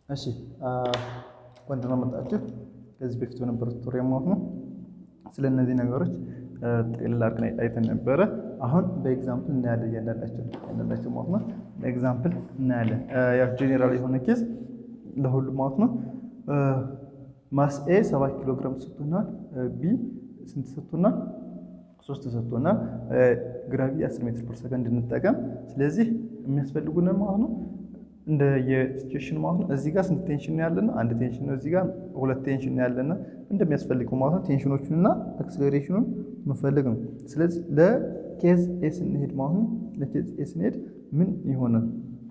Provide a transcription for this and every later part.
እሺ እንኳን ደህና መጣችሁ። ከዚህ በፊት በነበሩት ቱቶሪያል ማለት ነው ስለ እነዚህ ነገሮች ጠቅልል አድርገን አይተን ነበረ። አሁን በኤግዛምፕል እናያለን እያንዳንዳቸው እያንዳንዳቸው ማለት ነው በኤግዛምፕል እናያለን። ያው ጄኔራል የሆነ ኬዝ ለሁሉም ማለት ነው ማስ ኤ ሰባት ኪሎ ግራም ተሰጥቶናል። ቢ ስንት ተሰጥቶናል? ሶስት ተሰጥቶናል። ግራቪ 10 ሜትር ፐር ሰከንድ እንጠቀም። ስለዚህ የሚያስፈልጉን ማለት ነው እንደ የሲቹዌሽን ማለት ነው። እዚህ ጋር ስንት ቴንሽን ነው ያለና? አንድ ቴንሽን ነው። እዚህ ጋር ሁለት ቴንሽን ነው ያለና እንደሚያስፈልገው ማለት ነው ቴንሽኖቹንና አክስሌሬሽኑን መፈለግ ነው። ስለዚህ ለኬዝ ኤ ስንሄድ ማለት ነው ለኬዝ ኤ ስንሄድ ምን ይሆናል?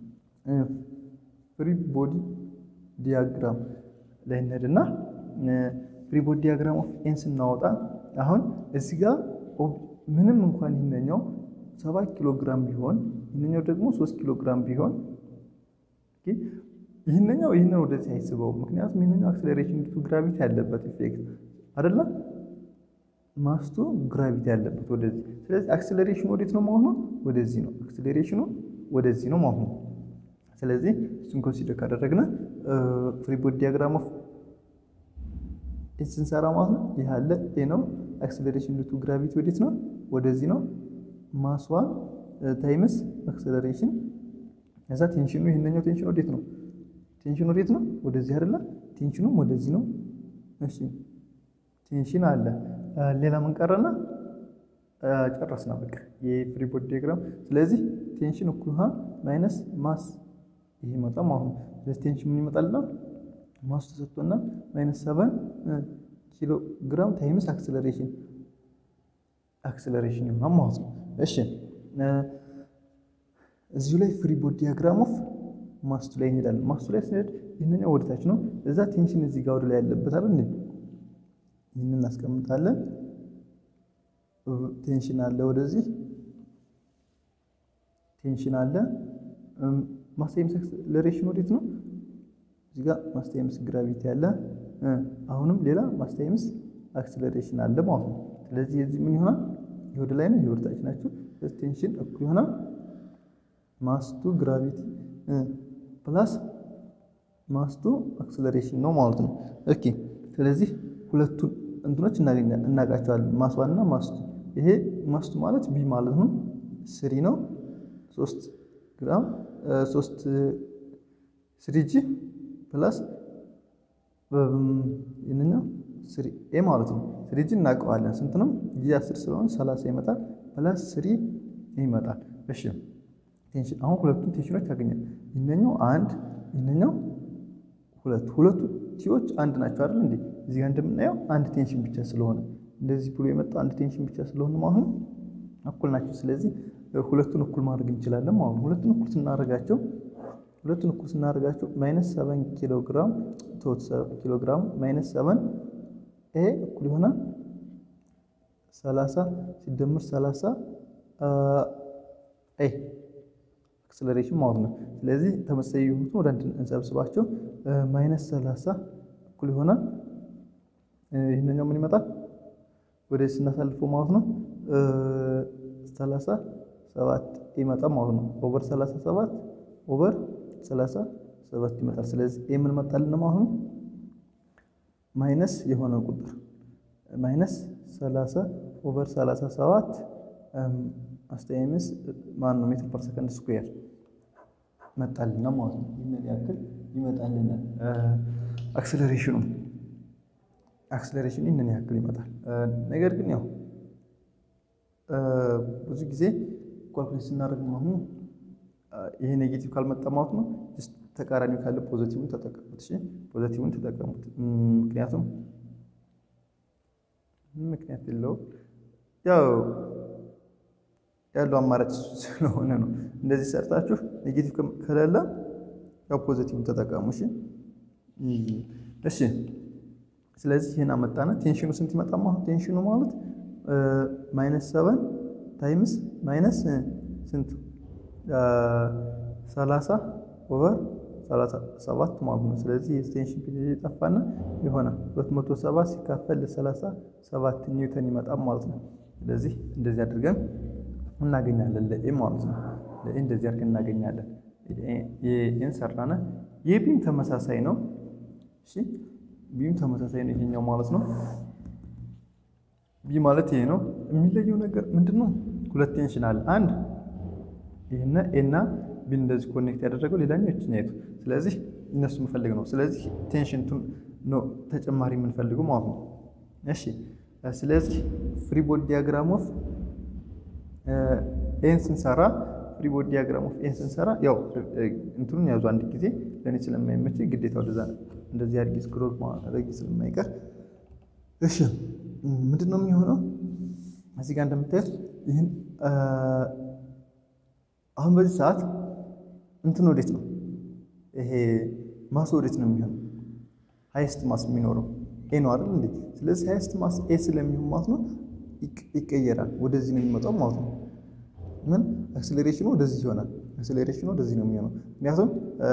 ፍሪ ቦዲ ዲያግራም ላይ እንሄድና ፍሪ ቦዲ ዲያግራም ኦፍ ኤን ስናወጣ አሁን እዚህ ጋር ምንም እንኳን ይህነኛው ሰባት ኪሎ ግራም ቢሆን ይህነኛው ደግሞ ሶስት ኪሎ ግራም ቢሆን ይህንኛው ይህንን ወደዚህ አይስበው። ምክንያቱም ይህንኛው አክሰሌሬሽን ቱ ግራቪቲ ያለበት ኢፌክት አይደለም ማስቱ ግራቪቲ ያለበት ወደዚህ። ስለዚህ አክሰሌሬሽኑ ወዴት ነው ማለት ነው? ወደዚህ ነው። አክሰሌሬሽኑ ወደዚህ ነው ማለት ነው። ስለዚህ እሱን ኮንሲደር ካደረግነ ፍሪ ቦዲ ዲያግራም ኦፍ ስንሰራ ማለት ነው ይህ አለ ኤ ነው። አክሰሌሬሽን ቱ ግራቪቲ ወዴት ነው? ወደዚህ ነው። ማስዋን ታይምስ አክሰሌሬሽን ከዛ ቴንሽኑ ይህንኛው ቴንሽን ወዴት ነው? ቴንሽኑ ወዴት ነው? ወደዚህ አይደለ? ቴንሽኑም ወደዚህ ነው። እሺ ቴንሽን አለ። ሌላ ምን ቀረና? ጨረስና በቃ የፍሪ ቦዲ ዲያግራም። ስለዚህ ቴንሽን እኩል ውሃ ማይነስ ማስ ይሄ ይመጣ ማለት ነው። ስለዚህ ቴንሽን ምን ይመጣልና? ማስ ተሰጥቶና ማይነስ ሰቨን ኪሎ ግራም ታይምስ አክሰለሬሽን አክሰለሬሽን ይሆናል ማለት ነው። እሺ እዚሁ ላይ ፍሪ ቦዲ ዲያግራም ኦፍ ማስቱ ላይ እንሄዳለን። ማስቱ ላይ ስንሄድ ይህንኛው ወደታች ነው። እዛ ቴንሽን እዚህ ጋር ወደ ላይ ያለበት አይደል እንዴ? ይህንን እናስቀምጣለን። ቴንሽን አለ፣ ወደዚህ ቴንሽን አለ። ማስ ታይምስ አክሰለሬሽን ወዴት ነው? እዚህ ጋር ማስ ታይምስ ግራቪቲ አለ። አሁንም ሌላ ማስ ታይምስ አክሰለሬሽን አለ ማለት ነው። ስለዚህ የዚህ ምን ይሆናል? ይህ ወደ ላይ ነው፣ ይህ ወደታች ናቸው። ቴንሽን እኩል ይሆናል ማስቱ ግራቪቲ ፕላስ ማስቱ አክሰለሬሽን ነው ማለት ነው። ኦኬ ስለዚህ ሁለቱን እንትኖች እናውቃቸዋለን፣ ማስዋንና ማስቱ። ይሄ ማስቱ ማለት ቢ ማለት ነው ስሪ ነው ሶስት ግራም ሶስት ስሪ ጂ ፕላስ ይህንኛው ስሪ ኤ ማለት ነው። ስሪ ጂ እናውቀዋለን ስንት ነው? ጂ አስር ስለሆነ ሰላሳ ይመጣል ፕላስ ስሪ ይመጣል። እሺ ቴንሽን አሁን ሁለቱን ቴንሽኖች ያገኛል። ይህነኛው አንድ ይህነኛው ሁለት ሁለቱ ቲዎች አንድ ናቸው አይደል እንዴ? እዚህ ጋር እንደምናየው አንድ ቴንሽን ብቻ ስለሆነ እንደዚህ ብሎ የመጣው አንድ ቴንሽን ብቻ ስለሆነ ማለት ነው እኩል ናቸው። ስለዚህ ሁለቱን እኩል ማድረግ እንችላለን ማለት ነው። ሁለቱን እኩል ስናደርጋቸው ሁለቱን እኩል ስናደርጋቸው ማይነስ ሰቨን ኪሎ ግራም ቶት ኪሎ ግራም ማይነስ ሰቨን ኤ እኩል ይሆናል ሰላሳ ሲደምር ሰላሳ ኤ አክሰለሬሽን ማለት ነው። ስለዚህ ተመሳሳይ የሆኑትን ወደ አንድ እንሰብስባቸው ማይነስ ሰላሳ እኩል ይሆናል ይህንኛው ምን ይመጣል ወደ ስናሳልፈው ማለት ነው ሰላሳ ሰባት ይመጣል ማለት ነው። ኦቨር ሰላሳ ሰባት ኦቨር ሰላሳ ሰባት ይመጣል። ስለዚህ ይህ ምን መጣልን ማለት ነው ማይነስ የሆነ ቁጥር ማይነስ ሰላሳ ኦቨር ሰላሳ ሰባት አስተያየምስ ማን ነው ሜትር ፐር ሰከንድ ስኩዌር መጣልና ማለት ነው። ይህንን ያክል ይመጣልና አክሰለሬሽኑ አክሰለሬሽኑ ይህንን ያክል ይመጣል። ነገር ግን ያው ብዙ ጊዜ ኳልኩሌት ስናደርግ ማለት ነው ይሄ ኔጌቲቭ ካልመጣ ማለት ነው ተቃራኒው ካለ ፖዘቲቭን ተጠቀሙት። እሺ ፖዘቲቭን ተጠቀሙት። ምክንያቱም ምክንያት የለውም ያው ያለው አማራጭ ስለሆነ ነው። እንደዚህ ሰርታችሁ ኔጌቲቭ ከሌለ ያው ፖዚቲቭን ተጠቀሙ። እሺ እሺ። ስለዚህ ይህን አመጣነ። ቴንሽኑ ስንት ይመጣ ማለት ቴንሽኑ ማለት ማይነስ ሰቨን ታይምስ ማይነስ ስንት ሰላሳ ኦቨር ሰላሳ ሰባት ማለት ነው። ስለዚህ የቴንሽን ፒሪድ የጠፋና የሆነ ሁለት መቶ ሰባ ሲካፈል ለሰላሳ ሰባት ኒውተን ይመጣል ማለት ነው። ስለዚህ እንደዚህ አድርገን እናገኛለን ለኤ ማለት ነው። ለኤ እንደዚህ አድርገን እናገኛለን። ኤን ሰራነ የቢም ተመሳሳይ ነው። እሺ ቢም ተመሳሳይ ነው ይሄኛው ማለት ነው። ቢ ማለት ይሄ ነው። የሚለየው ነገር ምንድን ነው? ሁለት ቴንሽን አለ። አንድ ይህና ኤና ቢን እንደዚህ ኮኔክት ያደረገው ሌላኛው ይችኛይቱ። ስለዚህ እነሱ የምፈልግ ነው። ስለዚህ ቴንሽን ነው ተጨማሪ የምንፈልገው ማለት ነው። እሺ ስለዚህ ፍሪ ቦዲ ዲያግራም ኦፍ ኤን ስንሰራ ፍሪ ቦዲ ዲያግራም ኦፍ ኤን ስንሰራ ያው እንትኑን ያዙ አንድ ጊዜ ለእኔ ስለማይመች ግዴታ ወደዛ እንደዚህ አድርጌ ስክሮል ማድረግ ስለማይቀር እሺ ምንድን ነው የሚሆነው? እዚህ ጋር እንደምታዩት ይህን አሁን በዚህ ሰዓት እንትን ወዴት ነው ይሄ ማስ ወዴት ነው የሚሆነው? ሀይስት ማስ የሚኖረው ኤ ነው አይደል እንዴ? ስለዚህ ሀይስት ማስ ኤ ስለሚሆን ማለት ነው ይቀየራል፣ ወደዚህ ነው የሚመጣው ማለት ነው። ምን አክስሌሬሽኑ ወደዚህ ይሆናል። አክስሌሬሽኑ ወደዚህ ነው የሚሆነው ምክንያቱም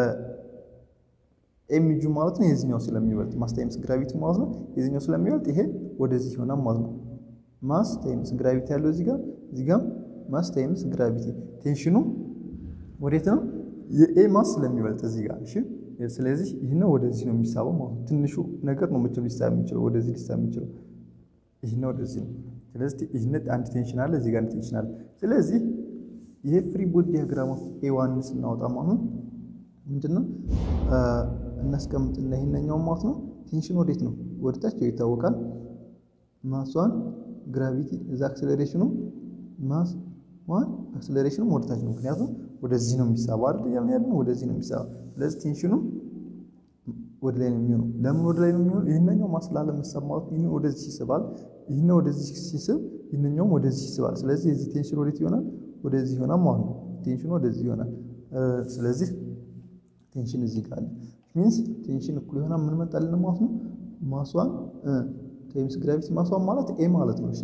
ኤምጁ ማለት ነው የዚህኛው ስለሚበልጥ ማስ ታይምስ ግራቪቲ ማለት ነው የዚህኛው ስለሚበልጥ ይሄ ወደዚህ ይሆናል ማለት ነው። ማስ ታይምስ ግራቪቲ ያለው እዚህ ጋር እዚህ ጋር ማስ ታይምስ ግራቪቲ ቴንሽኑ ወዴት ነው? የኤ ማስ ስለሚበልጥ እዚህ ጋር እሺ። ስለዚህ ይህን ወደዚህ ነው የሚሳበው ማለት ነው። ትንሹ ነገር ነው መቼም ሊሳብ የሚችለው ወደዚህ ሊሳብ የሚችለው ይህን ወደዚህ ነው። ስለዚህ ይህን አንድ ቴንሽን አለ፣ እዚህ ጋር አንድ ቴንሽን አለ። ስለዚህ ይሄ ፍሪ ቦዲ ዲያግራም ኦፍ ኤ ዋን ስናወጣ ማለት ነው ምንድነው እናስቀምጥና ይሄንኛው ማለት ነው ቴንሽን ወዴት ነው ወደታቸው ይታወቃል። ማስዋን ግራቪቲ እዛ አክሰለሬሽኑ ማስ ዋን አክሰለሬሽኑ ወደታች ነው። ምክንያቱም ወደዚህ ነው የሚሳበው አይደል ያልን ያለን ወደዚህ ነው የሚሳበው። ስለዚህ ቴንሽኑ ወደ ላይ ነው የሚሆነው። ለምን ወደ ላይ ነው የሚሆነው? ይህንኛው ማስ ላለመሳብ ማለት ይህን ወደዚህ ይስባል፣ ይህን ወደዚህ ሲስብ ይህንኛውም ወደዚህ ይስባል። ስለዚህ የዚህ ቴንሽን ወዴት ይሆናል? ወደዚህ ይሆናል ማለት ነው። ቴንሽኑ ወደዚህ ይሆናል። ስለዚህ ቴንሽን እዚህ ጋር አለ ሚንስ ቴንሽን እኩል ይሆናል ምን መጣልን ማለት ነው ማሷን ታይምስ ግራቪቲ ማሷን ማለት ኤ ማለት ነው። እሺ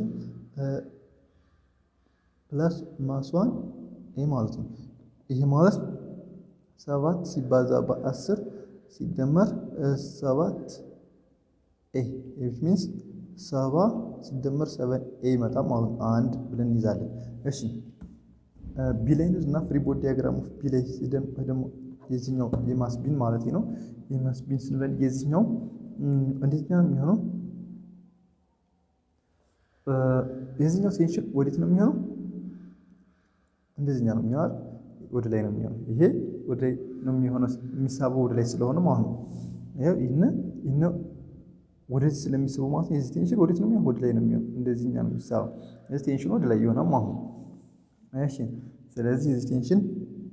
ፕላስ ማሷን ኤ ማለት ነው። ይሄ ማለት ሰባት ሲባዛ በአስር ሲደመር ሰባት ኤ ዊች ሚንስ ሰባ ሲደመር ሰበን ኤ ይመጣል ማለት ነው። አንድ ብለን እንይዛለን። እሺ ቢላይን እና ፍሪ ቦዲ ዲያግራም ኦፍ ቢላይ ደግሞ የዚህኛው የማስ ቢን ማለት ነው። የማስ ቢን ስንበል የዚህኛው እንዴት ነው የሚሆነው? የዚህኛው ቴንሽን ወዴት ነው የሚሆነው? እንደዚህኛው ነው የሚሆነው፣ ወደ ላይ ነው የሚሆነው። ይሄ ወደ ላይ ነው የሚሆነው፣ የሚሳበው ወደ ላይ ስለሆነ ማለት ነው። ይሄው ይሄን ይሄን ወደዚህ ስለሚስበው ማለት ነው። የዚህ ቴንሽን ወዴት ነው የሚሆነው? ወደ ላይ ነው የሚሆነው። እንደዚህኛ ነው የሚሳበው። የዚህ ቴንሽን ወደ ላይ ይሆናል ማለት ነው። እሺ፣ ስለዚህ የዚህ ቴንሽን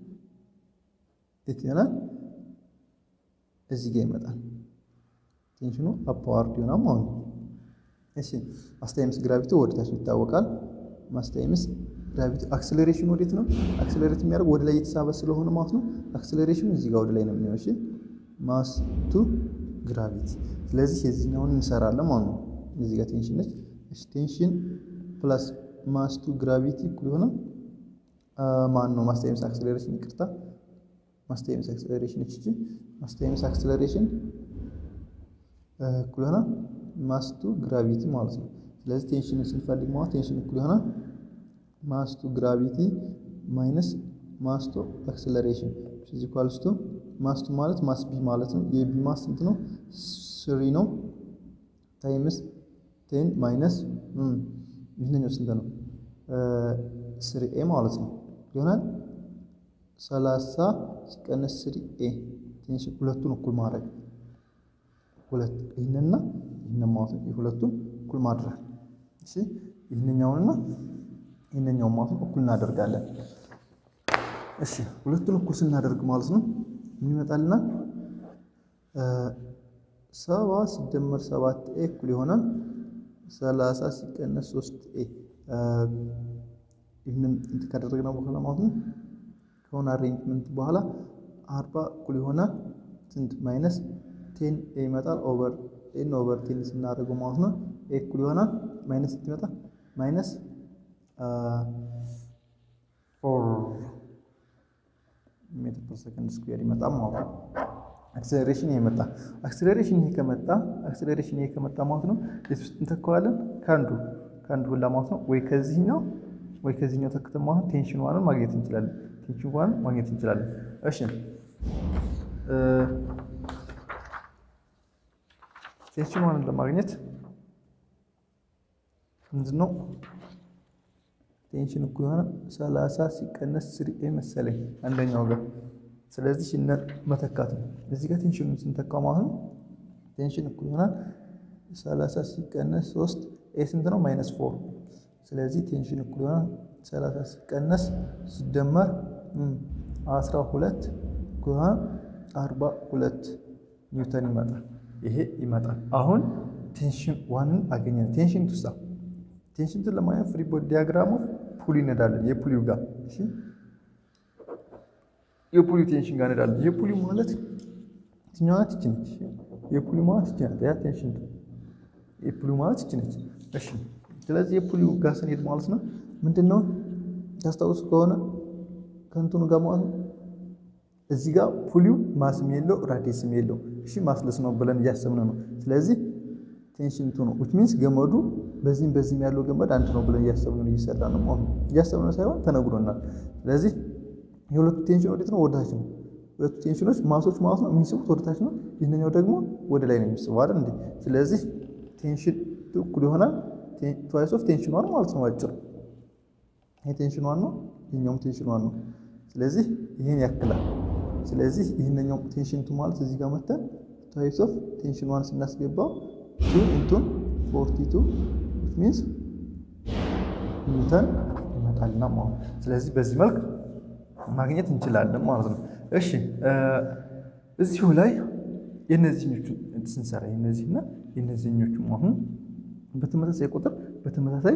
የት ይሆናል? እዚህ ጋር ይመጣል። ቴንሽኑ አፓዋርድ ይሆናል ማለት ነው። እሺ ማስ ታይምስ ግራቪቲ ወደታች ይታወቃል። ማስ ታይምስ ግራቪቲ አክሰለሬሽን ወዴት ነው? አክሰለሬት የሚያደርግ ወደ ላይ የተሳበ ስለሆነ ማለት ነው። አክሰለሬሽኑ እዚህ ጋር ወደ ላይ ነው የሚሆነው። እሺ ማስ ቱ ግራቪቲ። ስለዚህ የዚህኛውን እንሰራለን ማለት ነው። እዚህ ጋር ቴንሽን ነች። እሺ ቴንሽን ፕላስ ማስ ቱ ግራቪቲ እኩል ይሆናል ማን ነው? ማስ ታይምስ አክሰለሬሽን ይቅርታ ማስ ታይምስ አክሰለሬሽን እቺ ማስ ታይምስ አክሰለሬሽን እኩል ይሆናል ማስ ቱ ግራቪቲ ማለት ነው። ስለዚህ ቴንሽን ስንፈልግ ማለት ቴንሽን እኩል ይሆናል ማስ ቱ ግራቪቲ ማይነስ ማስ ቱ አክሰለሬሽን ኢዝ ኢኳልስ ቱ ማስ ቱ ማለት ማስ ቢ ማለት ነው። የቢ ማስ ስንት ነው? ስሪ ነው። ታይምስ ቴን ማይነስ ይህንኛው ስንት ነው? ስሪ ኤ ማለት ነው ይሆናል ሰላሳ ሲቀነስ ስሪ ኤ ቴንሽን ሁለቱን እኩል ማድረግ ሁለት ይህንና ይህንን ማለት ነው። የሁለቱን እኩል ማድረግ እሺ፣ ይህንኛውንና ይህንኛውን ማለት ነው እኩል እናደርጋለን። እሺ፣ ሁለቱን እኩል ስናደርግ ማለት ነው ምን ይመጣልናል? ሰባ ሲደመር ሰባት ኤ እኩል ይሆናል ሰላሳ ሲቀነስ ሶስት ኤ ይህንን እንትን ካደረግነው በኋላ ማለት ነው ከሆነ አሬንጅመንት በኋላ አርባ እኩል ይሆናል ስንት ማይነስ ቴን ኤ ይመጣል ኦቨር ኤን ኦቨር ቴን ስናደርገው ማለት ነው ኤ እኩል ይሆናል ማይነስ ስንት ይመጣል ማይነስ ፎር ሜትር ፐር ሰከንድ ስኩዌር ይመጣል ማለት ነው። አክሰለሬሽን ይሄ መጣ። አክሰለሬሽን ይሄ ከመጣ አክሰለሬሽን ይሄ ከመጣ ማለት ነው የት ውስጥ እንተካዋለን? ከአንዱ ከአንዱ ሁላ ማለት ነው ወይ ከዚህኛው ወይ ከዚህኛው ተክተን ማለት ቴንሽን ዋንን ማግኘት እንችላለን። ቴንሽን ዋንን ማግኘት እንችላለን። እሺ ቴንሽን ዋንን ለማግኘት ምንድነው ቴንሽን እኩል የሆነ ሰላሳ ሲቀነስ ስሪ ኤ መሰለኝ አንደኛው ጋር ስለዚህ እነ መተካት ነው። እዚህ ጋር ቴንሽኑን ስንተካው ማለት ነው ቴንሽን እኩል የሆነ ሰላሳ ሲቀነስ ሶስት ኤ ስንት ነው? ማይነስ ፎር ስለዚህ ቴንሽን እኩል የሆነ ሰላሳ ሲቀነስ ሲደመር አስራ ሁለት እኩል የሆነ አርባ ሁለት ኒውተን ይመጣል። ይሄ ይመጣል። አሁን ቴንሽን ዋንን አገኘን። ቴንሽን ቱሳ ቴንሽን ቱን ለማግኘት ፍሪ ቦዲ ዲያግራሙ ፑል ይነዳለን። የፑሊው ጋር እሺ፣ የፑሊው ቴንሽን ጋር እንሄዳለን። የፑሊው ማለት የትኛዋ ናት? ይቺ ነች። የፑሊው ማለት ይቺ ናት። ያ ቴንሽን ቱ የፑሊው ማለት ይቺ ነች። እሺ፣ ስለዚህ የፑሊው ጋር ስንሄድ ማለት ነው ምንድን ነው ታስታውሱ ከሆነ ከእንትኑ ጋር ማለት ነው እዚህ ጋር ፑሊው ማስም የለው ራዲየስም የለው። እሺ ማስለስ ነው ብለን እያሰብን ነው። ስለዚህ ቴንሽን ቱ ነው ዊች ሚንስ ገመዱ በዚህም በዚህም ያለው ገመድ አንድ ነው ብለን እያሰብን ነው እየሰራ ነው ማለት ነው። እያሰብን ሳይሆን ተነግሮናል። ስለዚህ የሁለቱ ቴንሽን ወዴት ነው? ወደታች ነው። ሁለቱ ቴንሽኖች ማሶች ማለት ነው የሚስቡት ወደታች ነው። ይህንኛው ደግሞ ወደ ላይ ነው የሚስበው አይደል እንዴ? ስለዚህ ቴንሽን እኩል ይሆናል ትዋይስ ኦፍ ቴንሽን ዋን ማለት ነው። አጭር ይሄ ቴንሽን ዋን ነው፣ ይሄኛውም ቴንሽን ዋን ነው። ስለዚህ ይህን ያክላል። ስለዚህ ይህንኛው ቴንሽን ቱ ማለት እዚህ ጋር መተን ትዋይስ ኦፍ ቴንሽን ዋን ስናስገባው ቱ ኢንቱን ፎርቲ ቱ ሚንስ ኒውተን ይመጣልና ማለት ነው። ስለዚህ በዚህ መልክ ማግኘት እንችላለን ማለት ነው። እሺ እዚሁ ላይ የነዚህኞቹ ስንሰራ የነዚህና የነዚህኞቹ አሁን በተመሳሳይ ቁጥር በተመሳሳይ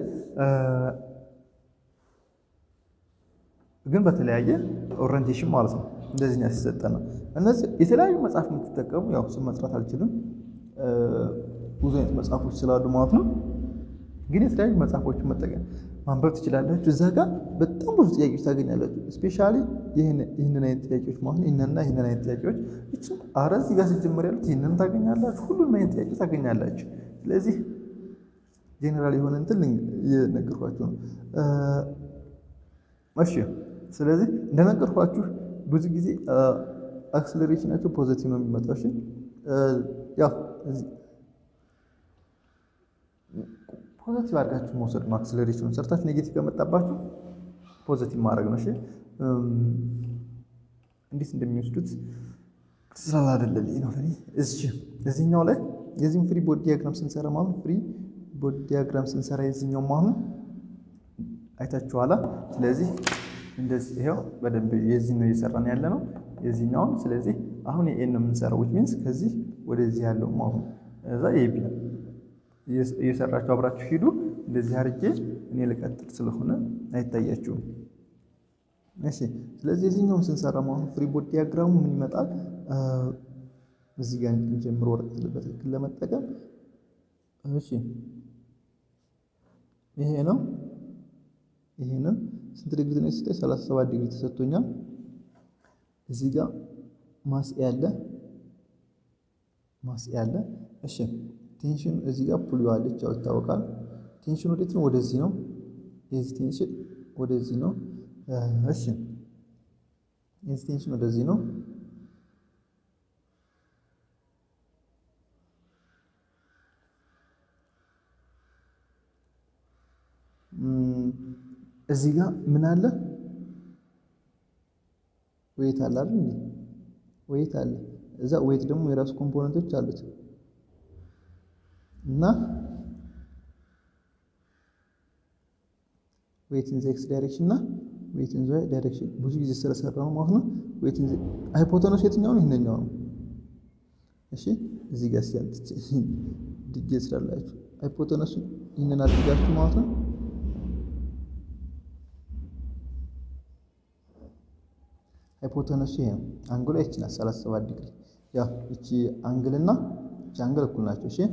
ግን በተለያየ ኦሪንቴሽን ማለት ነው። እንደዚህ ነው ሲሰጠን ነው። እነዚህ የተለያዩ መጽሐፍ የምትጠቀሙ ያው ስም መጥራት አልችልም፣ ብዙ አይነት መጽሐፎች ስላሉ ማለት ነው። ግን የተለያዩ መጽሐፎችን መጠቀም ማንበብ ትችላላችሁ። እዛ ጋር በጣም ብዙ ጥያቄዎች ታገኛላችሁ። ስፔሻሊ ይህንን አይነት ጥያቄዎች ማለት ነው። ይህንንና ይህንን አይነት ጥያቄዎች እችም አረ እዚህ ጋር ሲጀመር ያሉት ይህንን ታገኛላችሁ። ሁሉንም አይነት ጥያቄ ታገኛላችሁ። ስለዚህ ጄኔራል የሆነ እንትን እየነገርኳችሁ ነው። እሺ ስለዚህ እንደነገርኳችሁ ብዙ ጊዜ አክስለሬሽናቸው ፖዘቲቭ ነው የሚመጣው። እሺ ያው እዚህ ፖዘቲቭ አድርጋችሁ መውሰድ ነው። አክስለሬሽኑን ሰርታችሁ ኔጌቲቭ ከመጣባችሁ ፖዘቲቭ ማድረግ ነው። እሺ እንዴት እንደሚወስዱት ስላላደለልኝ ነው ለኔ። እሺ እዚህኛው ላይ የዚህም ፍሪ ቦዲ ዲያግራም ስንሰራ ማለት ፍሪ ቦዲ ዲያግራም ስንሰራ የዚህኛው ማለት አይታችኋላ። ስለዚህ እንደዚህ ይሄው በደንብ የዚህ ነው እየሰራን ያለ ነው የዚህኛውን። ስለዚህ አሁን የኤን ነው የምንሰራው ዊች ሚንስ ከዚህ ወደዚህ ያለው አሁን እዛ የቢ እየሰራችሁ አብራችሁ ሂዱ። እንደዚህ አድርጌ እኔ ልቀጥል ስለሆነ አይታያችሁም። እሺ ስለዚህ የዚህኛውን ስንሰራ ማለት ፍሪ ቦዲ ዲያግራሙ ምን ይመጣል? እዚህ ጋር እንጀምር ወረቀት በትክክል ለመጠቀም እሺ ይሄ ነው ይሄንን ስንት ዲግሪ ነው የተሰጠኝ? 37 ዲግሪ ተሰጥቶኛል። እዚህ ጋር ማስ ያለ ማስ ያለ እሺ ቴንሽን እዚህ ጋር ፑል አለች፣ ያው ይታወቃል። ቴንሽን ወዴት ነው? ወደዚህ ነው። የዚህ ቴንሽን ወደዚህ ነው። እሺ የዚህ ቴንሽን ወደዚህ ነው። እዚህ ጋር ምን አለ? ዌይት አለ አይደል እንዴ? ዌይት አለ። እዛ ዌይት ደግሞ የራሱ ኮምፖነንቶች አሉት እና ዌይት ኢን ዘ ኤክስ ዳይሬክሽን እና ዌይት ኢን ዘ ዋይ ዳይሬክሽን ብዙ ጊዜ ስለሰራ ነው ማለት ነው። ዌይት ኢን ዘ ሃይፖተነስ የትኛው ነው? ይሄንኛው ነው። እሺ እዚህ ጋር ሲያልጥ ድጌ ስላላችሁ ሃይፖተነሱ ይህንን አድርጋችሁ ማለት ነው ሃይፖተነሱ ይሄ ነው። አንግሏ ይቺ ናት 37 ዲግሪ። ያው እቺ አንግልና እቺ አንግል እኩል ናቸው። እሺ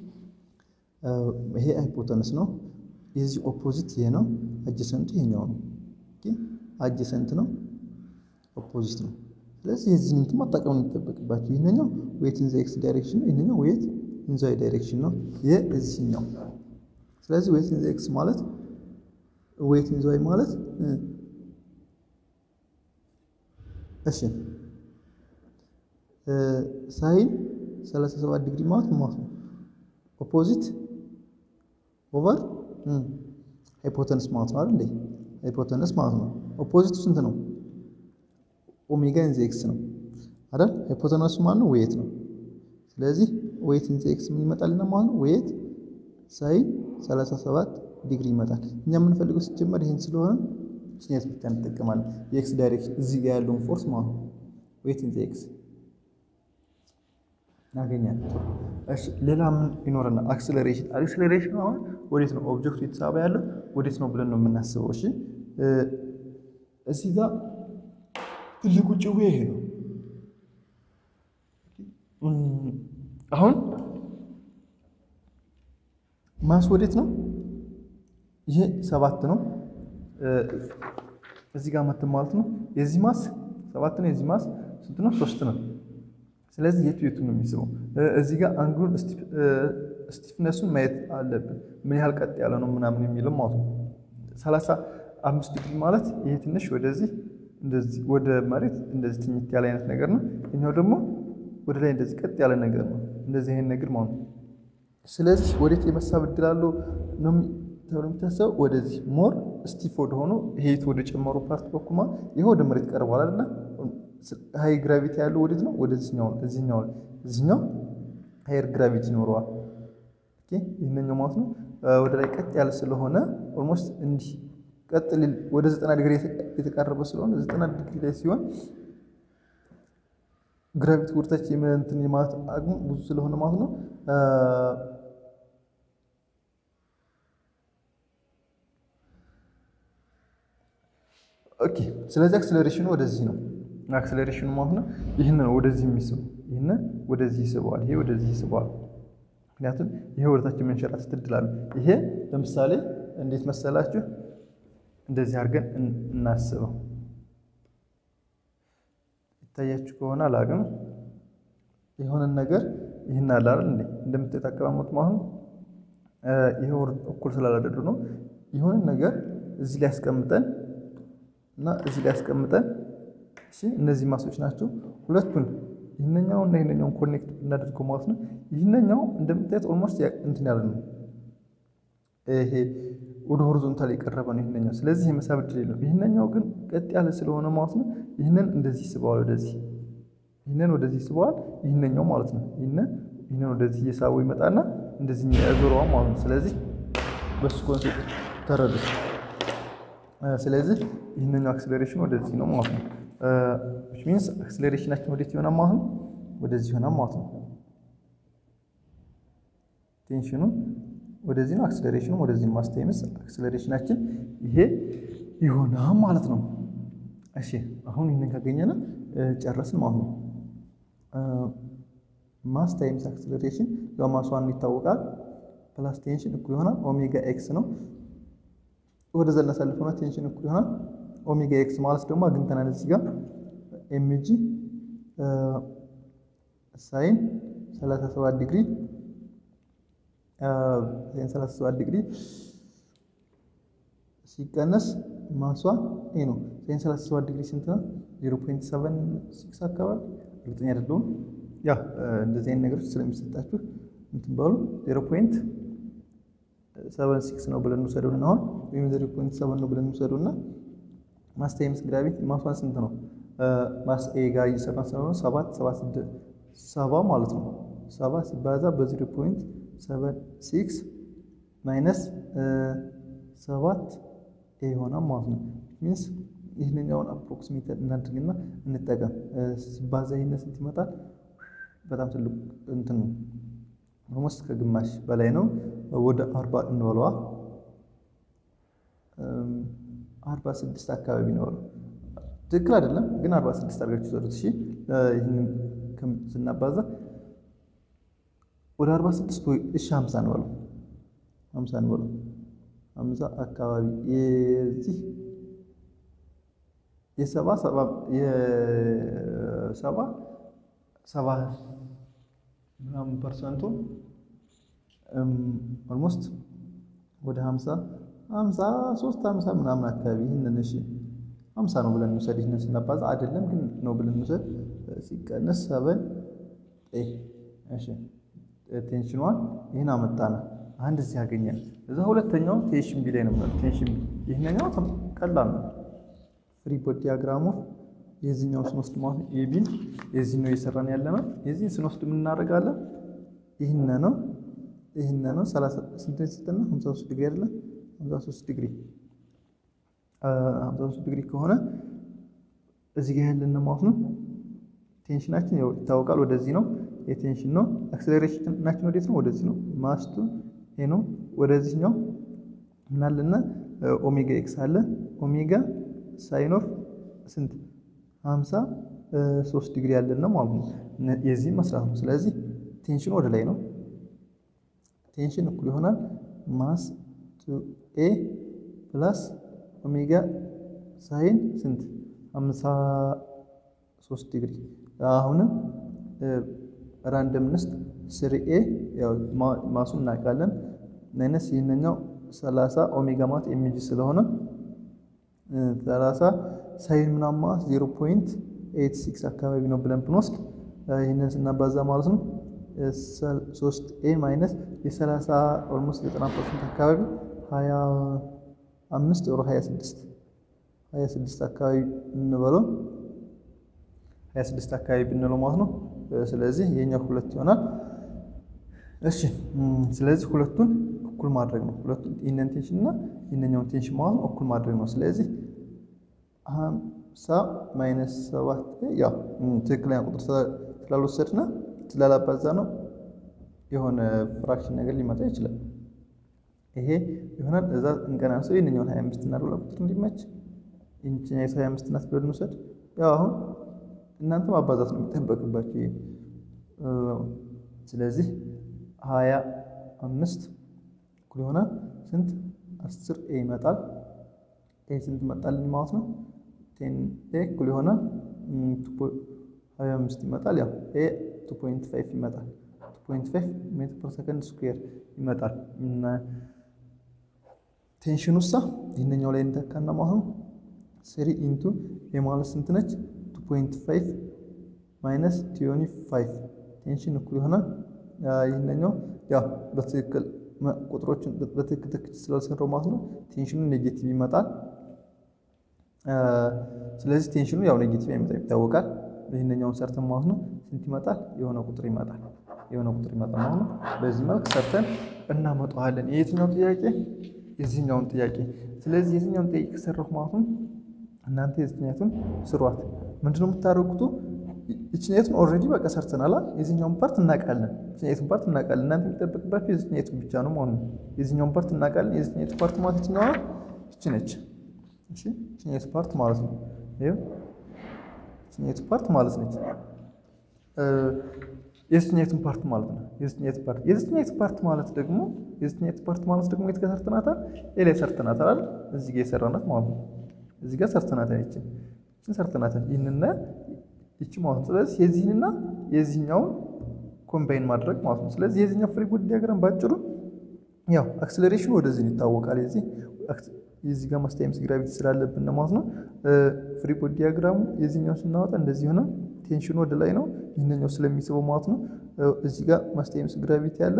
ይሄ ሃይፖተነስ ነው። የዚህ ኦፖዚት ይሄ ነው። አጀሰንቱ ይሄኛው ነው። ኦኬ አጀሰንት ነው፣ ኦፖዚት ነው። ስለዚህ የዚህን እንትን መጠቀም የሚጠበቅባቸው ይሄኛው ዌት ኢን ዘ ኤክስ ዳይሬክሽን ነው። ይሄኛው ዌት ኢን ዘ ዋይ ዳይሬክሽን ነው። ይሄ እዚህኛው። ስለዚህ ዌት ኢን ዘ ኤክስ ማለት ዌት ኢን ዘ ዋይ ማለት እሺ ሳይን 37 ዲግሪ ማለት ማለት ነው ኦፖዚት ኦቨር ሃይፖተንስ ማለት ነው አይደል? ሃይፖተንስ ማለት ነው። ኦፖዚቱ ስንት ነው? ኦሜጋ ኢንዚ ኤክስ ነው አይደል? ሃይፖተነሱ ማለት ነው ዌት ነው። ስለዚህ ዌት ኢንዚ ኤክስ ምን ይመጣልና ማለት ነው ዌት ሳይን 37 ዲግሪ ይመጣል። እኛ የምንፈልገው ሲጀመር ይህን ስለሆነ ችኛት ብቻ እንጠቀማለን። የኤክስ ዳይሬክሽን እዚህ ጋር ያለውን ፎርስ ማለት ነው ዌት ኢንዚ ኤክስ እናገኛለን። እሺ ሌላ ምን ይኖረናል? አክስለሬሽን አክስለሬሽን አሁን ወዴት ነው ኦብጀክቱ የተሳበ ያለው ወዴት ነው ብለን ነው የምናስበው። እሺ እዚህ ጋር ትልቁ ጭዌ ይሄ ነው። አሁን ማስ ወዴት ነው? ይሄ ሰባት ነው። እዚህ ጋር መትን ማለት ነው። የዚህ ማስ ሰባት ነው። የዚህ ማስ ስንት ነው? ሶስት ነው። ስለዚህ የቱ የቱ ነው የሚስበው? እዚህ ጋር አንግሉን ስቲፍነሱን ማየት አለብን። ምን ያህል ቀጥ ያለ ነው ምናምን የሚለው ማለት ነው። ሰላሳ አምስት ዲግሪ ማለት ይሄ ትንሽ ወደዚህ እንደዚህ ወደ መሬት እንደዚህ ትኝት ያለ አይነት ነገር ነው። እኛው ደግሞ ወደ ላይ እንደዚህ ቀጥ ያለ ነገር ነው። እንደዚህ አይነት ነገር ማለት ነው። ስለዚህ ወዴት የመሳብ እድል አለው ነው ተብሎ የሚታሰበው ወደዚህ ሞር ስቲፍ ወደ ሆኖ ሄት ወደ ጨመሩ ፓርት በኩል ማለት ይሄ ወደ መሬት ቀርቧል አይደለ? ሃይ ግራቪቲ ያለው ወዴት ነው? ወደዚህኛው እዚህኛው እዚህኛው ሃየር ግራቪቲ ይኖረዋል። ኦኬ ይህንኛው ማለት ነው ወደ ላይ ቀጥ ያለ ስለሆነ ኦልሞስት እንዲህ ቀጥ ሊል ወደ 90 ዲግሪ የተቃረበ ስለሆነ 90 ዲግሪ ላይ ሲሆን ግራቪቲ ወደታች የመንትን የማለት አቅሙ ብዙ ስለሆነ ማለት ነው ኦኬ ስለዚህ አክስለሬሽኑ ወደዚህ ነው። አክስለሬሽኑ ማለት ነው ይህን ነው ወደዚህ የሚስብ ይህን ወደዚህ ይስበዋል፣ ይሄ ወደዚህ ይስበዋል። ምክንያቱም ይሄ ወደታች መንሸራተት እድል አለው። ይሄ ለምሳሌ እንዴት መሰላችሁ? እንደዚህ አድርገን እናስበው። ይታያችሁ ከሆነ አላቅም የሆነን ነገር ይህን አለ አይደል እንዴ እንደምታዩት አቀማመጡ ማለት ይሄ እኩል ስላላደሉ ነው። የሆነን ነገር እዚህ ላይ ያስቀምጠን እና እዚህ ላይ ያስቀምጠን እሺ፣ እነዚህ ማሶች ናቸው። ሁለቱን ይህንኛው እና ይህንኛውን ኮኔክት እናደርገው ማለት ነው። ይህንኛው እንደምታዩት ኦልሞስት እንትን ያለ ነው። ይሄ ወደ ሆሪዞንታል የቀረበ ነው ይህንኛው። ስለዚህ የመሳብ እድል የለውም። ይህንኛው ግን ቀጥ ያለ ስለሆነ ማለት ነው ይህንን እንደዚህ ስበዋል፣ ወደዚህ ይህንን ወደዚህ ስበዋል። ይህንኛው ማለት ነው ይህንን ይህንን ወደዚህ እየሳበው ይመጣና እንደዚህ ያዞረዋል ማለት ነው። ስለዚህ በሱ ኮንሴፕት ተረዱት። ስለዚህ ይህንኛው አክስሌሬሽን ወደዚህ ነው ማለት ነው። ዊች ሚንስ አክስሌሬሽናችን ወዴት ይሆናል ማለት ነው? ወደዚህ ይሆናል ማለት ነው። ቴንሽኑ ወደዚህ ነው፣ አክስሌሬሽኑ ወደዚህ ነው። ማስታይምስ አክስሌሬሽናችን ይሄ ይሆናል ማለት ነው። እሺ አሁን ይህንን ካገኘን ጨረስን ማለት ነው። ማስ ታይምስ አክስሌሬሽን ያው ማሷን ይታወቃል። ፕላስ ቴንሽን እኩል ይሆናል ኦሜጋ ኤክስ ነው። ወደ ዘና ሳልፈውና ቴንሽን እኩል ይሆናል ኦሜጋ ኤክስ ማለት ደግሞ አግኝተናል እዚህ ጋር ኤምጂ ሳይን 37 ዲግሪ ሳይን 37 ዲግሪ ሲቀነስ ማሷ ይሄ ነው። ሳይን 37 ዲግሪ ስንት ነው? 0.76 አካባቢ እርግጠኛ አይደለሁም። ያ እንደዚህ አይነት ነገሮች ስለሚሰጣችሁ እንትን ባሉ 0.76 ነው ብለን እንውሰደውና አሁን ወይም 0.7 ነው ብለን እንውሰደውና ማስ ታይምስ ግራቪቲ ማሷን ስንት ነው? ማስ ኤ ጋር እየሰራን ስለሆነ ሰባት ሰባት ሰባ ማለት ነው። ሰባ ሲባዛ በ0.76 ማይነስ ሰባት ኤ ይሆናል ማለት ነው። ሚንስ ይህንኛውን አፕሮክሲሜት እናድርግና እንጠቀም። ሲባዛ ይህን ስንት ይመጣል? በጣም ትልቅ እንትን ነው። ኦልሞስት ከግማሽ በላይ ነው። ወደ አርባ እንበለዋ አርባ ስድስት አካባቢ ነው። ትክክል አይደለም ግን አርባ ስድስት አድርጋችሁ ሰሩት። እሺ ይህንን ስናባዛ ወደ አርባ ስድስት ወይ እሺ ሀምሳ እንበለው ሀምሳ እንበለው ሀምሳ አካባቢ የዚህ የሰባ ሰባ የሰባ ሰባ ምናምን ፐርሰንቱ ኦልሞስት ወደ ሀምሳ ሀምሳ ሶስት ሀምሳ ምናምን አካባቢ ይህንን እሺ ሀምሳ ነው ብለን እንውሰድ። ይህንን ስናባዛ አይደለም ግን ነው ብለን እንውሰድ። ሲቀነስ ሰበን ኤ እሺ ቴንሽን ዋን ይህን አመጣነ አንድ እዚህ ያገኛል። እዛ ሁለተኛው ቴንሽን ቢ ላይ ነው። ቴንሽን ቢ ይህንኛው ቀላል ነው። ፍሪ ቦዲ ዲያግራሙ የዚህኛው ስንወስድ ማለት ነው ኤቢን የዚህ ነው እየሰራን ያለ ነው። የዚህን ስንወስድ ምን እናደርጋለን? ይህን ነው ይህን ነው ሰላሳ ስንት ስትና ሀምሳ ሶስት ዲግሪ አይደለም ሀምሳ ሶስት ዲግሪ ሀምሳ ሶስት ዲግሪ ከሆነ እዚህ ጋር ያለን ማለት ነው ቴንሽናችን ይታወቃል። ወደዚህ ነው የቴንሽን ነው። አክሴሌሬሽናችን ወዴት ነው? ወደዚህ ነው። ማስቱ ይሄ ነው። ወደዚህኛው ምን አለና ኦሜጋ ኤክስ አለ። ኦሜጋ ሳይን ኦፍ ስንት ሀምሳ ሶስት ዲግሪ ያለን ማለት ነው። የዚህ መስራት ነው። ስለዚህ ቴንሽን ወደ ላይ ነው። ቴንሽን እኩል ይሆናል ማስ ቱ ኤ ፕላስ ኦሜጋ ሳይን ስንት ሀምሳ ሶስት ዲግሪ አሁንም ራንደምነስ ስሪ ኤ ማሱን እናውቃለን። ማይነስ ይህንኛው ሰላሳ ኦሜጋ ማለት ኤምጂ ስለሆነ ሰላሳ ሳይን ምናምን ማለት ዜሮ ፖይንት ኤይት ሲክስ አካባቢ ነው ብለን ብንወስድ ይህንን ስናባዛ ማለት ነው ሶስት ኤ ማይነስ የሰላሳ ኦልሞስት ዘጠና ፐርሰንት አካባቢ ሀያ አምስት ኦሮ ሀያ ስድስት ሀያ ስድስት አካባቢ እንበለው ሀያ ስድስት አካባቢ ብንለው ማለት ነው። ስለዚህ የኛው ሁለት ይሆናል። እሺ ስለዚህ ሁለቱን እኩል ማድረግ ነው። ሁለቱን ይህንን ቴንሽን እና ይህንኛውን ቴንሽን ማለት ነው እኩል ማድረግ ነው። ስለዚህ ሀምሳ ማይነስ ሰባት ያው ትክክለኛ ቁጥር ስላልወሰድና ስላላባዛ ነው የሆነ ፍራክሽን ነገር ሊመጣ ይችላል። ይሄ ይሆናል። እዛ እንቀናንሰው ይህንኛውን ሀያ አምስት እና ዶላ ቁጥር እንዲመች ይህችን ሀያ አምስት ናት ብለን እንውሰድ። ያው አሁን እናንተ ማባዛት ነው የሚጠበቅባቸው። ይሄ ስለዚህ ሀያ አምስት እኩል ይሆናል ስንት አስር ኤ ይመጣል። ኤ ስንት መጣልኝ ማለት ነው? ቴን ኤ እኩል ይሆናል ሀያ አምስት ይመጣል። ያው ኤ ቱ ፖይንት ፋይቭ ይመጣል። ቱ ፖይንት ፋይቭ ሜትር ፐር ሰከንድ ስኩዌር ይመጣል። ቴንሽን ውሳ ይህንኛው ላይ እንተካና ማለት ነው ስሪ ኢንቱ ኤ ማለት ስንት ነች? ቱ ፖይንት ፋይቭ ማይነስ ቲዮኒ ፋይቭ ቴንሽን እኩል ይሆናል። ይህንኛው ያው በትክክል ቁጥሮችን በትክክል ትክክል ስላልሰራው ማለት ነው ቴንሽኑ ኔጌቲቭ ይመጣል። ስለዚህ ቴንሽኑ ያው ኔጌቲቭ ይመጣል ይታወቃል። ይህንኛውን ሰርተን ማለት ነው ስንት ይመጣል? የሆነ ቁጥር ይመጣል። የሆነ ቁጥር ይመጣል ማለት ነው። በዚህ መልክ ሰርተን እናመጣዋለን። የየትኛው ጥያቄ? የዚህኛውን ጥያቄ። ስለዚህ የዚህኛውን ጥያቄ ከሰራሁ ማለት ነው እናንተ የዚህኛቱን ስሯት። ምንድነው የምታደርጉት? ይችኛቱን ኦልሬዲ በቃ ሰርተናል። የዚህኛውን ፓርት እናውቃለን። የዚህኛቱን ፓርት እናውቃለን። እናንተ የሚጠበቅባችሁ የዚህኛቱን ብቻ ነው ማለት ነው። የዚህኛውን ፓርት እናውቃለን። የዚህኛቱ ፓርት ማለት የትኛዋ ይቺ ነች። እሺ ይችኛቱ ፓርት ማለት ነው። ይኸው ይችኛቱ ፓርት ማለት ነች። የዚህኛቱን ፓርት ማለት ነው። የዚህኛቱ ፓርት የዚህኛቱ ፓርት ማለት ደግሞ የዚህኛቱ ፓርት ማለት ደግሞ የት ጋር ሰርተናታል? ኤ ላይ ሰርተናታል አይደል? እዚህ ጋር የሰራናት ማለት ነው። እዚህ ጋር ሰርተናታል። ይችን ይችን ሰርተናታል። ይህንና ይቺ ማለት ነው። ስለዚህ የዚህንና የዚህኛውን ኮምባይን ማድረግ ማለት ነው። ስለዚህ የዚህኛው ፍሪ ቦዲ ዲያግራም ባጭሩ ያው አክስለሬሽኑ ወደዚህ ይታወቃል። የዚህ የዚህ ጋር ማስታይምስ ግራቪቲ ስላለብን ማለት ነው። ፍሪ ቦዲ ዲያግራሙ የዚህኛው ስናወጣ እንደዚህ ሆነ። ቴንሽኑ ወደ ላይ ነው፣ ይህንኛው ስለሚስበው ማለት ነው። እዚህ ጋር ማስታይምስ ግራቪቲ አለ።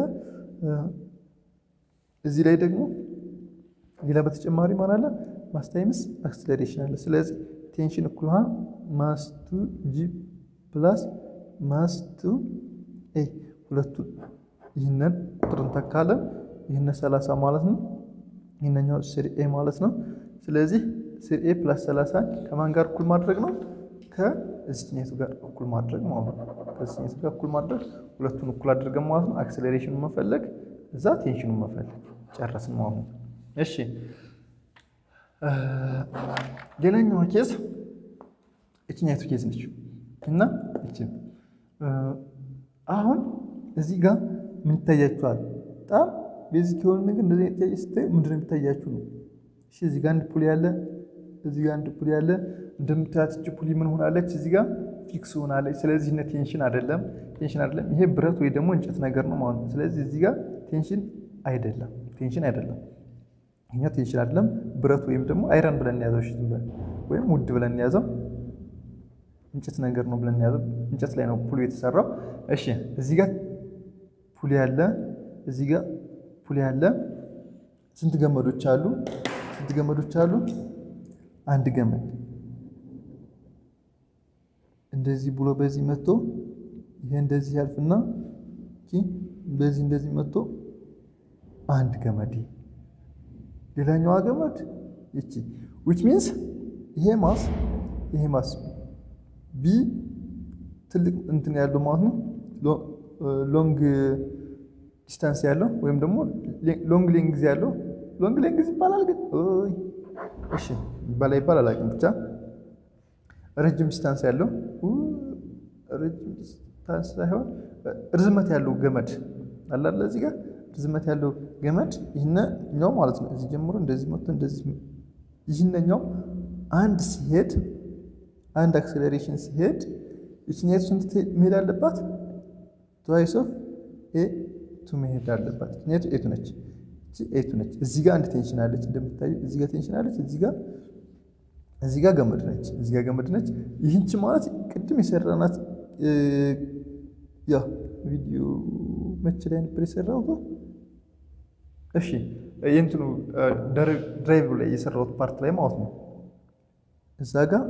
እዚህ ላይ ደግሞ ሌላ በተጨማሪ ማን አለ? ማስታይምስ አክስለሬሽን አለ። ስለዚህ ቴንሽን እኩል ውሃ ማስቱ ጂ ፕላስ ማስቱ ኤ ሁለቱ ይህንን ቁጥር እንተካለን። ይህን ሰላሳ ማለት ነው። ይህንኛው ስሪ ኤ ማለት ነው። ስለዚህ ስሪ ኤ ፕላስ ሰላሳ ከማን ጋር እኩል ማድረግ ነው? ከእዚህኛቱ ጋር እኩል ማድረግ ማለት ነው። ከእዚህኛቱ ጋር እኩል ማድረግ ሁለቱን እኩል አድርገን ማለት ነው። አክስሌሬሽኑን መፈለግ እዛ ቴንሽኑን መፈለግ ጨረስን ማለት ነው። እሺ ሌላኛዋ ኬዝ እችኛቱ ኬዝ ነች እና እች አሁን እዚህ ጋር ምን ይታያችኋል? በጣም ቤዚክ የሆነ ነገር እንደዚህ ጥያቄ ስታዩ ምንድነው የሚታያችሁ ነው። እሺ እዚህ ጋር አንድ ፑሊ ያለ፣ እዚህ ጋር አንድ ፑሊ ያለ። እንደምታያት እች ፑሊ ምን ሆናለች? እዚህ ጋር ፊክስ ሆናለች። ስለዚህ እነ ቴንሽን አይደለም፣ ቴንሽን አይደለም። ይሄ ብረት ወይ ደግሞ እንጨት ነገር ነው ማለት ነው። ስለዚህ እዚህ ጋር ቴንሽን አይደለም፣ ቴንሽን አይደለም። ይሄኛው ቴንሽን አይደለም፣ ብረት ወይም ደግሞ አይረን ብለን ያዘው። እሺ ዝም ብለን ወይም ውድ ብለን እንያዘው እንጨት ነገር ነው ብለን እንያዘው። እንጨት ላይ ነው ፑሉ የተሰራው። እሺ እዚህ ጋር ፑል ያለ እዚህ ጋር ፑል ያለ ስንት ገመዶች አሉ? ስንት ገመዶች አሉ? አንድ ገመድ እንደዚህ ብሎ በዚህ መጥቶ ይሄ እንደዚህ ያልፍና በዚህ እንደዚህ መጥቶ አንድ ገመድ ሌላኛዋ ገመድ ይቺ ዊች ሚንስ ይሄ ማስ ይሄ ማስ ቢ ትልቅ እንትን ያለው ማለት ነው። ሎንግ ዲስታንስ ያለው ወይም ደግሞ ሎንግ ሌንግዝ ያለው ሎንግ ሌንግዝ ይባላል ግን እሺ ይባላል ይባላል አላውቅም። ብቻ ረጅም ዲስታንስ ያለው ረጅም ዲስታንስ ሳይሆን ርዝመት ያለው ገመድ አላለ እዚህ ጋር ርዝመት ያለው ገመድ ይህነኛው ማለት ነው። እዚህ ጀምሮ እንደዚህ መጥቶ እንደዚህ ይህነኛው አንድ ሲሄድ አንድ አክሴሌሬሽን ሲሄድ ይችኛቱ ስንት መሄድ አለባት? ትዋይስ ኦፍ ኤ ቱ መሄድ አለባት። ይችኛቱ ኤቱ ነች። ኤቱ ነች። እዚህ ጋር አንድ ቴንሽን አለች እንደምታዩ፣ እዚህ ጋር ቴንሽን አለች። እዚህ ጋር እዚህ ጋር ገመድ ነች። እዚህ ጋር ገመድ ነች። ይህንች ማለት ቅድም የሰራናት ያ ቪዲዮ መቼ ላይ ነበር የሰራሁት? እሺ የእንትኑ ድራይቭ ላይ የሰራሁት ፓርት ላይ ማለት ነው። እዛ ጋር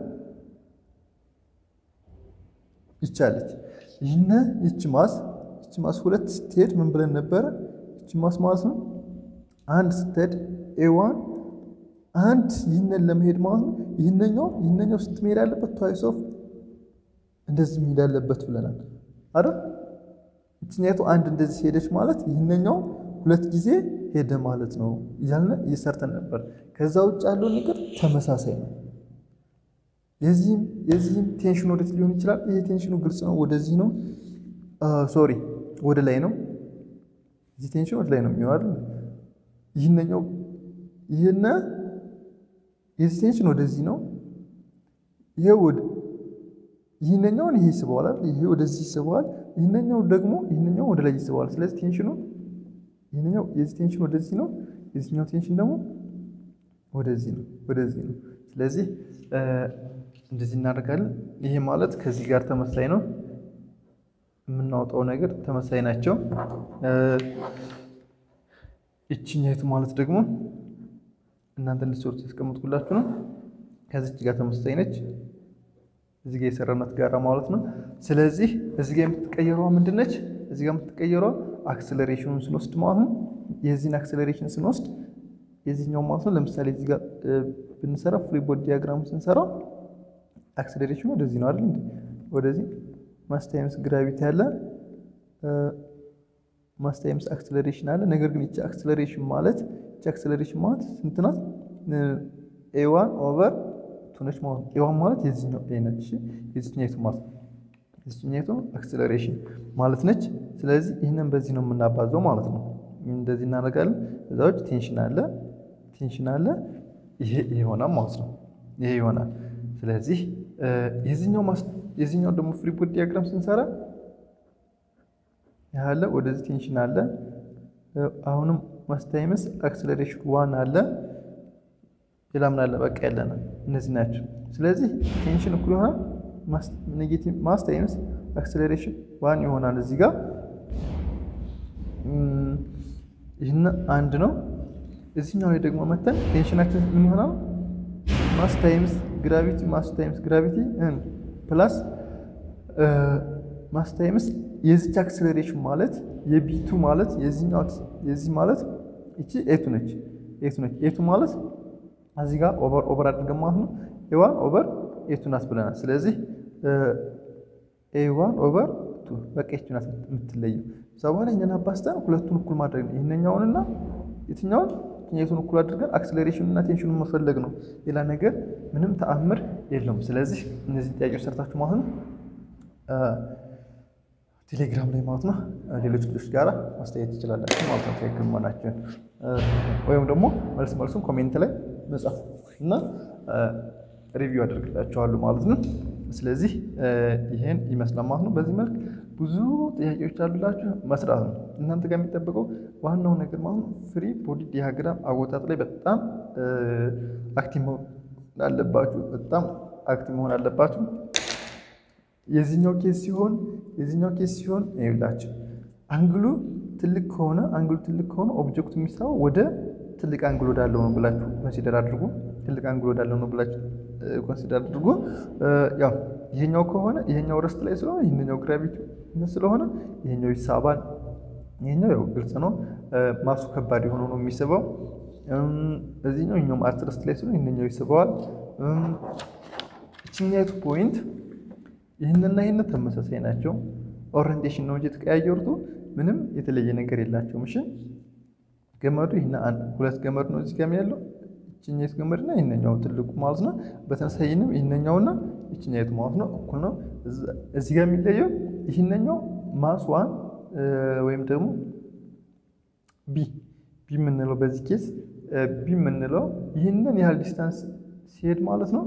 ይቻለች ይህነ ይች ማስ ይች ማስ ሁለት ስትሄድ ምን ብለን ነበረ? ይች ማስ ማለት ነው አንድ ስትሄድ ኤዋን አንድ ይህንን ለመሄድ ማለት ነው። ይህነኛው ይህነኛው ስንት መሄድ አለበት? ትዋይስ ኦፍ እንደዚህ መሄድ አለበት ብለናል አይደል? ይችኛቱ አንድ እንደዚህ ሄደች ማለት ይህነኛው ሁለት ጊዜ ሄደ ማለት ነው እያልን እየሰርተን ነበር። ከዛ ውጭ ያለው ነገር ተመሳሳይ ነው። የዚህም የዚህም ቴንሽን ወደት ሊሆን ይችላል። ይሄ ቴንሽኑ ግልጽ ነው፣ ወደዚህ ነው። ሶሪ ወደ ላይ ነው። እዚህ ቴንሽን ወደ ላይ ነው የሚሆን አይደል? ይህነኛው ይህነ የዚህ ቴንሽን ወደዚህ ነው። ይሄ ወደ ይህነኛውን ይሄ ይስበዋል አይደል? ይሄ ወደዚህ ይስበዋል። ይህነኛው ደግሞ ይህነኛው ወደ ላይ ይስበዋል። ስለዚህ ቴንሽኑ ይህነኛው የዚህ ቴንሽን ወደዚህ ነው። የዚህኛው ቴንሽን ደግሞ ወደዚህ ነው ወደዚህ ነው። ስለዚህ እንደዚህ እናደርጋለን። ይሄ ማለት ከዚህ ጋር ተመሳሳይ ነው። የምናወጣው ነገር ተመሳሳይ ናቸው። ይችኛይቱ ማለት ደግሞ እናንተ እንድትሰሩት ያስቀምጥኩላችሁ ነው። ከዚች ጋር ተመሳሳይ ነች። እዚህ ጋር የሰራናት ጋራ ማለት ነው። ስለዚህ እዚህ ጋር የምትቀየረዋ ምንድን ነች? እዚህ ጋር የምትቀየረዋ አክሰለሬሽኑን ስንወስድ ማለት ነው። የዚህን አክሰለሬሽን ስንወስድ የዚህኛው ማለት ነው። ለምሳሌ እዚህ ጋር ብንሰራ ፍሪ ቦዲ ዲያግራሙ ስንሰራ አክሰለሬሽኑ ወደዚህ ነው አይደል? ወደዚህ ማስ ታይምስ ግራቪቲ አለ፣ ማስ ታይምስ አክሰለሬሽን አለ። ነገር ግን ይቺ አክሰለሬሽን ማለት ይቺ አክሰለሬሽን ማለት ስንት ናት? ኤዋን ኦቨር ቱ ነች ማለት ነው። ኤዋን ማለት የዚህኛው ኤ ነች። እሺ የዚህኛይቱ ማለት ነው። የዚህኛይቱ አክሰለሬሽን ማለት ነች። ስለዚህ ይህንን በዚህ ነው የምናባዘው ማለት ነው። እንደዚህ እናደርጋለን። እዛ ውጭ ቴንሽን አለ ቴንሽን አለ። ይሄ ይሆናል ማለት ነው። ይሄ ይሆናል። ስለዚህ የዚህኛው ደግሞ ፍሪ ቦዲ ዲያግራም ስንሰራ ያለ ወደዚህ ቴንሽን አለ። አሁንም ማስ ታይምስ አክሰለሬሽን ዋን አለ። ሌላ ምን አለ? በቃ ያለና እነዚህ ናቸው። ስለዚህ ቴንሽን እኩል ይሆናል ኔጌቲቭ ማስ ታይምስ አክሰለሬሽን ዋን ይሆናል እዚህ ጋር ይህን አንድ ነው። እዚህኛው ላይ ደግሞ መተን ቴንሽናችን ምን ይሆናል? ማስ ታይምስ ግራቪቲ ማስ ታይምስ ግራቪቲ ፕላስ ማስ ታይምስ የዚች አክሰለሬሽን ማለት የቢቱ ማለት የዚህኛው የዚህ ማለት እቺ ኤቱ ነች ኤቱ ነች ኤቱ ማለት እዚህ ጋር ኦቨር ኦቨር አድርገን ማለት ነው ኤዋን ኦቨር ኤቱ ናት ብለናል። ስለዚህ ኤዋን ኦቨር ቱ በቃ ኤቱ ናት የምትለየው። እዛ በኋላ እኛን አባስተን ሁለቱን እኩል ማድረግ ነው። ይህንኛውንና የትኛውን የቱን እኩል አድርገን አክሰሌሬሽን እና ቴንሽኑን መፈለግ ነው። ሌላ ነገር ምንም ተአምር የለውም። ስለዚህ እነዚህ ጥያቄዎች ሰርታችሁ ማለት ነው ቴሌግራም ላይ ማለት ነው ሌሎች ልጆች ጋር ማስተያየት ትችላላችሁ ማለት ነው ትክክል መሆናችሁን ወይም ደግሞ መልስ መልሱን ኮሜንት ላይ መጻፍ እና ሪቪው አደርግላችኋለሁ ማለት ነው። ስለዚህ ይሄን ይመስላል ማለት ነው። በዚህ መልክ ብዙ ጥያቄዎች አሉላችሁ መስራት ነው እናንተ ጋር የሚጠበቀው ዋናው ነገር ማለት ነው። ፍሪ ቦዲ ዲያግራም አወጣጥ ላይ በጣም አክቲቭ አለባችሁ። በጣም አክቲቭ መሆን አለባችሁ። የዚህኛው ኬስ ሲሆን የዚህኛው ኬስ ሲሆን ይኸውላችሁ አንግሉ ትልቅ ከሆነ አንግሉ ትልቅ ከሆነ ኦብጀክቱ የሚሳበው ወደ ትልቅ አንግል ወዳለው ነው ብላችሁ ኮንሲደር አድርጉ። ትልቅ አንግል ወዳለው ነው ብላችሁ ኮንሲደር አድርጉ። ያው ይሄኛው ከሆነ ይሄኛው ረስት ላይ ስለሆነ ይሄኛው ግራቪቲ ስለሆነ ይሄኛው ይሳባል። ይሄኛው ያው ግልጽ ነው። ማሱ ከባድ የሆነው ነው የሚስበው። እዚህኛው ይሄኛው አርት ረስት ላይ ስለሆነ ይሄኛው ይስበዋል። እችኛይቱ ፖይንት ይህንና ይህን ተመሳሳይ ናቸው። ኦሪንቴሽን ነው እንጂ የተቀያየሩት ምንም የተለየ ነገር የላቸውም። እሺ ገመዱ ይህን ሁለት ገመድ ነው እዚህ ጋር ያለው ይችኛይቱ ገመድና ይህንኛው ትልቁ ማለት ነው። በተመሳሳይ ይህንም ይህንኛውና ይችኛይቱ ማለት ነው እኩል ነው። እዚህ ጋር የሚለየው ይህንኛው ማስ ዋን ወይም ደግሞ ቢ ቢ የምንለው በዚህ ኬስ ቢ የምንለው ይህንን ያህል ዲስታንስ ሲሄድ ማለት ነው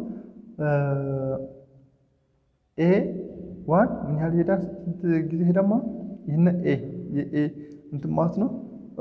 ኤ ዋን ምን ያህል ይሄዳል? ስንት ጊዜ ሄዳማ? ይህን ኤ የኤ እንትን ማለት ነው።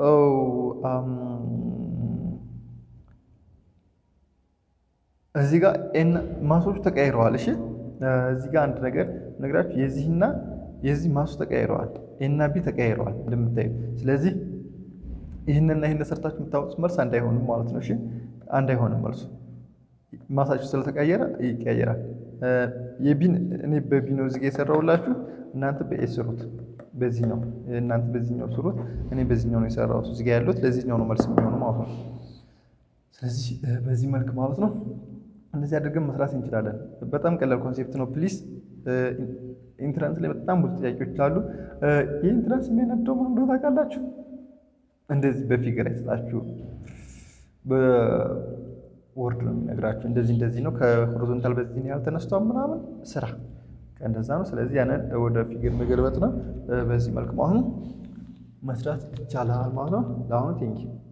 እዚህ ጋር ኤና ማሶቹ ተቀያይረዋል። እሺ እዚህ ጋር አንድ ነገር ነግራችሁ የዚህና የዚህ ማሱ ተቀያይረዋል። ኤና ቢ ተቀያይረዋል እንደምታዩ። ስለዚህ ይህንና ይህን ሰርታችሁ የምታወጡት መልስ አንድ አይሆንም ማለት ነው። እሺ አንድ አይሆንም መልሱ ማሳችሁ ስለተቀየረ ይቀያየራል። የቢን እኔ በቢ ነው እዚህ ጋ የሰራሁላችሁ እናንተ በኤ ስሩት። በዚህኛው እናንተ በዚህኛው ስሩት፣ እኔ በዚህኛው ነው የሰራሁት። እዚህ ጋ ያሉት ለዚህኛው ነው መልስ የሚሆነው ማለት ነው። ስለዚህ በዚህ መልክ ማለት ነው እንደዚህ አድርገን መስራት እንችላለን። በጣም ቀላል ኮንሴፕት ነው። ፕሊስ ኢንትራንስ ላይ በጣም ብዙ ጥያቄዎች አሉ። ይህ ኢንትራንስ የሚያነደው ምን እንደሆነ ታውቃላችሁ? እንደዚህ በፊገር አይሰጣችሁ ወርድ ነው የሚነግራችሁ። እንደዚህ እንደዚህ ነው ከሆሪዞንታል በዚህ ያህል ተነስቷል ምናምን ስራ እንደዛ ነው። ስለዚህ ያንን ወደ ፊገር መገልበጥ ነው። በዚህ መልክ ማለት ነው መስራት ይቻላል ማለት ነው። ለአሁኑ ቴንኪ